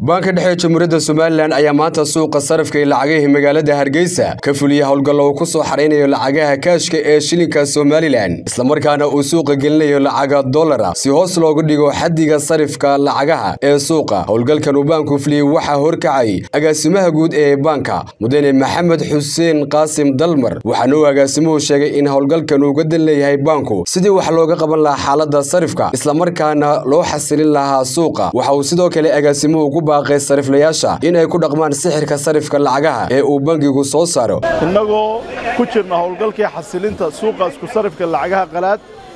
baanka dhexe jamhuuriyadda somalilan ayaa maanta suuqa sarifka iyo lacagihii magaalada hargeysa ka fuliyey howlgallo uu ku soo xaraynayo lacagaha kaashka ee shilinka somalilan islamarkaana uu suuqa gelinayo lacaga dollara si hoos loogu dhigo xaddiga sarifka lacagaha ee suuqa howlgalkan uu baanku fuliyey waxaa horkacay agaasimaha guud ee baanka mudane maxamed xuseen qaasim dalmar waxaana uu agaasimuhu sheegay in howlgalkan uu gadan leeyahay baanku sidii wax looga qaban lahaa xaaladda sarifka islamarkaana loo xasilin lahaa suuqa waxa uu sidoo kale agaasimuhu ku baaqay sariflayaasha in ay ku dhaqmaan sixirka sarifka lacagaha ee uu bangigu soo saaro innagoo ku jirna howlgalkii xasilinta suuqa isku sarifka lacagaha qalaad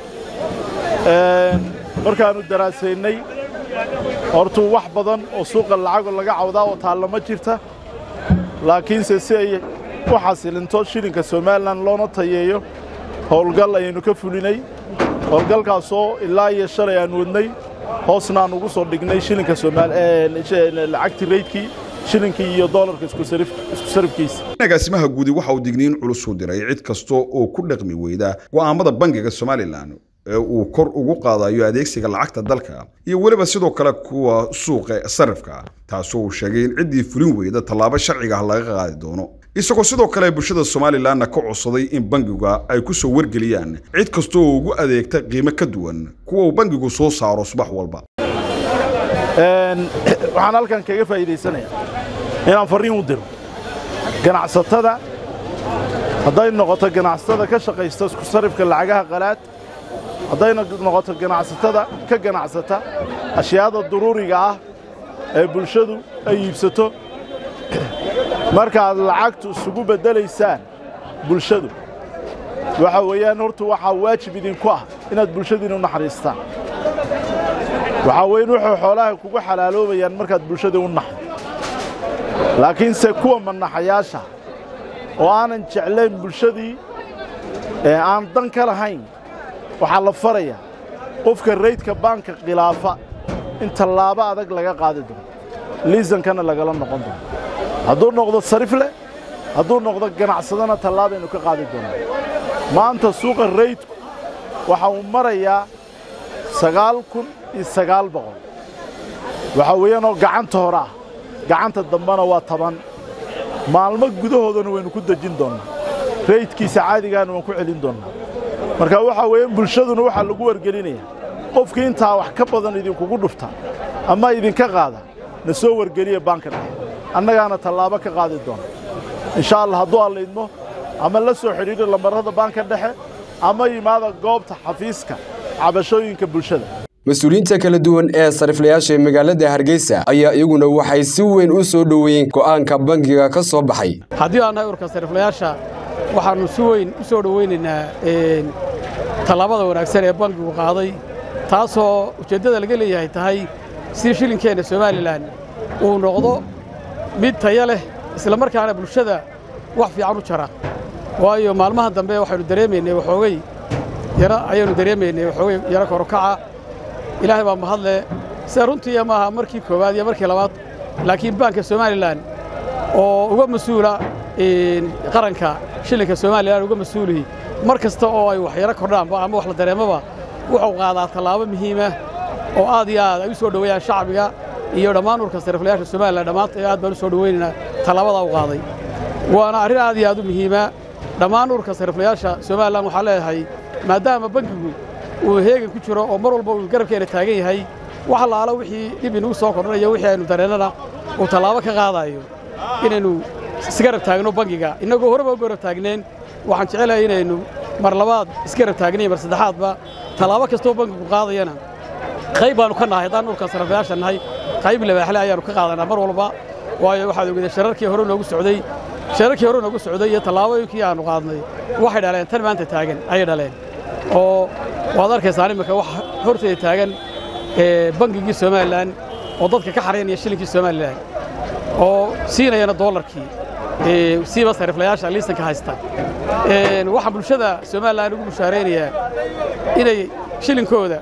markaannu daraasaynay hortuu wax badan oo suuqa lacago laga cawdaa oo taalla ma jirta laakiinse si ay u xasilinto shilinka somalilan loona tayeeyo howlgal ayaynu ka fulinay howlgalkaasoo ilaa iyo shalay aan wadnay hoosna aan ugu soo dhignay shilinka lacagtii raydkii shilinkii iyo doolarka isku sarifkiisa agaasimaha guudi waxa uu digniin culus u diray cid kasta oo ku dhaqmi weyda go'aamada bangiga somalilan ee uu kor ugu qaadayo adeegsiga lacagta dalka iyo weliba sidoo kale kuwa suuqa sarifka taasoo uu sheegay in ciddii fulin weyda tallaabo sharciga ah laga qaadi doono isagoo sidoo kale bulshada somalilanna ka codsaday in bangiga ay ku soo wargeliyaan cid kasta oo ugu adeegta qiimo ka duwan kuwa uu bangigu soo saaro subax walba waxaan halkan kaga faa'iidaysanayaa inaan farriin u diro ganacsatada hadday noqoto ganacsatada ka shaqaysta isku sarifka lacagaha qalaad hadday noqoto ganacsatada ka ganacsata ashyaada duruuriga ah ee bulshadu ay iibsato markaad lacagtu isugu beddelaysaan bulshadu waxa weeyaan horta waxaa waajib idinku ah inaad bulshadiina u naxariistaan waxaa weyn wuxuu xoolaha kugu xalaaloobayaan markaad bulshadii u naxdo laakiinse kuwa manaxayaasha oo aanan jeclayn bulshadii ee aan dan ka lahayn waxaa la farayaa qofka raydka baanka khilaafa in tallaabo adag laga qaadi doono liisankana lagala noqon doono hadduu noqdo sarif leh hadduu noqdo ganacsadana tallaabaynu ka qaadi doonaa maanta suuqa raydku waxa uu marayaa sagaal kun iyo sagaal boqol waxaa weeyaanoo gacanta hore ah gacanta dambena waa toban maalmo gudahoodana waynu ku dejin doonnaa raydkiisa caadigaana waan ku celin doonnaa marka waxaa weeyaan bulshaduna waxaa lagu wargelinayaa qofkii intaa wax ka badan idinkugu dhufta ama idinka qaada na soo wargeliya baanka dhexe annagaana tallaabo ka qaadi doona insha allah hadduu allaydmo ama la soo xidhiidho lamarrada baanka dhexe ama yimaada goobta xafiiska cabashooyinka bulshada mas-uuliyiinta kala duwan ee sariflayaasha ee magaalada hargeysa ayaa iyaguna waxay si weyn u soo dhoweeyeen go'aanka bangiga ka soo baxay haddii aan nahay urka sariflayaasha waxaannu si weyn u soo dhowaynaynaa tallaabada wanaagsan ee bangigu qaaday taasoo ujeeddada laga leeyahay tahay si shilinkeenna somalilan uu noqdo mid taya leh isla markaana bulshada wax fiican u jara waayo maalmahan dambe waxaynu dareemaynay waxoogay yara ayaannu dareemaynay waxoogay yaro korokaca ilaahay baa mahadle sida runtii maaha markii koowaad iyo markii labaad laakiin baanka somalilan oo uga mas-uula qaranka shilinka somalilan uga mas-uulihi mar kasta oo ay wax yaro kordhaanba ama wax la dareemaba wuxuu qaadaa tallaabo muhiima oo aad iyo aad ay u soo dhoweeyaan shacbiga iyo dhammaan urka sariflayaasha somalilan dhammaanta aad baan u soo dhowaynaynaa tallaabadaa u qaaday waana arrin aad iyo aad u muhiima dhammaan urka sariflayaasha somalilan waxaa leeyahay maadaama bankigu uu heegan ku jiro oo mar walba uu garabkeena taagan yahay wax allaala wixii dhib inugu soo kordhanayo wixii aynu dareennana uu tallaabo ka qaadaayo inaynu isgarab taagno bangiga innagoo horeba u garab taagneen waxaan jecelahay inaynu mar labaad isgarab taagnayn mar saddexaadba tallaabo kastoo bankigu qaadayana qayb baannu ka nahay haddaan urka sariflayaasha nahay qayb libaaxle ayaannu ka qaadanaa mar walba waayo waxaad ogedeen shararkii hore noogu socday shararkii hore noogu socday iyo tallaabooyinkii aannu qaadnay waxay dhaleen tan maanta taagan ayay dhaleen oo waad arkaysaan imminka wax horteeda taagan bangigii somalilan oo dadka ka xaraynaya shilinkii somalilan oo siinayana doolarkii siiba sariflayaasha liisanka haysta waxaan bulshada somalilan ugu bushaaraynayaa inay shilinkooda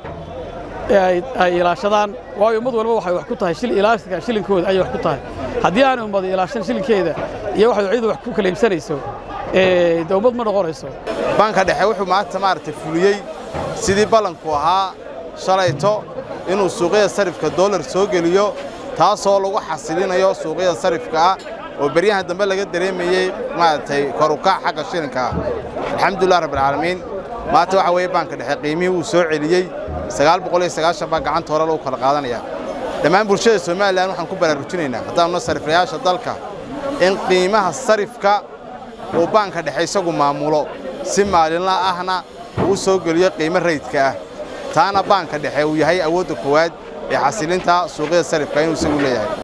ay ilaashadaan waayo ummad walba waxay wax ku tahay ilaashka shilinkooda ayay wax ku tahay haddii aanay ummad ilaashan shilinkeeda iyo waxay ciidu wax ku kala iibsanayso de ummad ma noqonayso baanka dhexe wuxuu maanta maaragtay fuliyey sidii ballanku ahaa shalayto inuu suuqyada sarifka doolar soo geliyo taasoo lagu xasilinayo suuqyada sarifka ah oo beryahan dambe laga dareemayey maaragtay korukac xagga shilinka ah alxamdulilah rabbilcaalamiin maanta waxa weeye baanka dhexe qiimihii wuu soo celiyey sagaal boqol iyo sagaashan baa gacanta hore lagu kala qaadanaya dhammaan bulshada somalilan waxaan ku baraarujinaynaa haddaanuna sariflayaasha dalka in qiimaha sarifka uu baanka dhexe isagu maamulo si maalinla ahna uu soo geliyo qiimo raydka ah taana baanka dhexe uu yahay awoodda koowaad ee xasilinta suuqyada sarifka inuu isagu leeyahay